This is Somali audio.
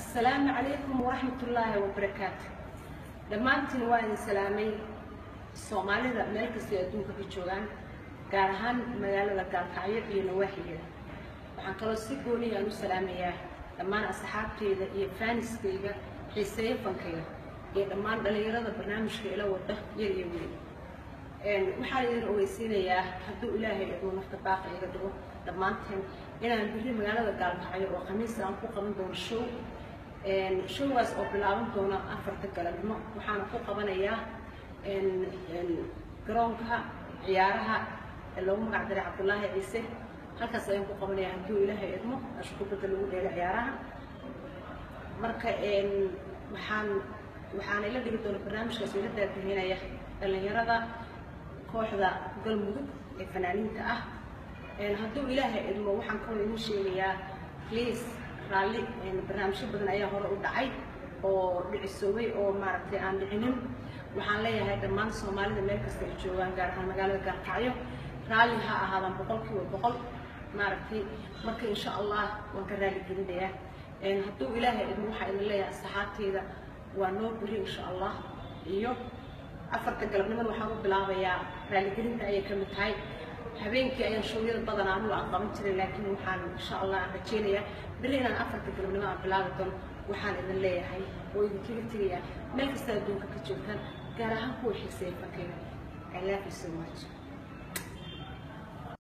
asalaamu calaykum waraxmatullaahi wabarakaatu dhammaantiin waa idin salaamay soomaalida meel kastay adduunka ka joogaan gaar ahaan magaalada gaalkacyo iyo nawaaxigeeda waxaan kaloo si gooniya aan u salaamayaa dhammaan asxaabteyda iyo faaniskayga xiiseeyo fankayga iyo dhammaan dhallinyarada barnaamijka ila wada yar iyo weyn waxaan idin ogeysiinayaa hadduu ilaahay iduu nafta baaqa iga dhigo dhammaanteen inaan biri magaalada gaalkacyo oo khamiis aan ku qaban doono show showgaas oo bilaaban doona afarta galabnimo waxaana ku qabanayaa garoonka ciyaaraha ee loogu magac daray cabdullaahi ciise halkaas ayaan ku qabanayaa hadduu ilaahay idmo meesha kubadda lagu dheelo ciyaaraha marka waxaan waxaana ila dhigi doona barnaamijkaas ila daadihinaya dhallinyarada kooxda galmudug ee fanaaniinta ah hadduu ilaahay idmo waxaan kaloo idin sheegayaa please raalli barnaamijyo badan ayaa hore u dhacay oo dhicisoobay oo maaragtay aan dhicinin waxaan leeyahay dhammaan soomaalida meel kasta ay joogaan gaar ahaan magaalada gaalkacyo raalli ha ahaadaan boqolkiiba boqol maaragtay marka insha allah waan ka raali gelinayaa hadduu ilaahay idmo waxaa idin leeyahay asxaabteyda waa noo beri insha allah iyo afarta galabnimada waxaan u bilaabayaa raaligelinta ayay ka mid tahay habeenkii ayaan shoowyada badanaa anugu aan qaban jiray laakiin waxaan insha allah aan rajeynayaa beri inaan afarta galabnimo aan bilaabi doono waxaan idin leeyahay oo idinkaga tegayaa meel kasta adduunka ka joogtaan gaar ahaan kuwa xiiseeya fankeyga i love you so much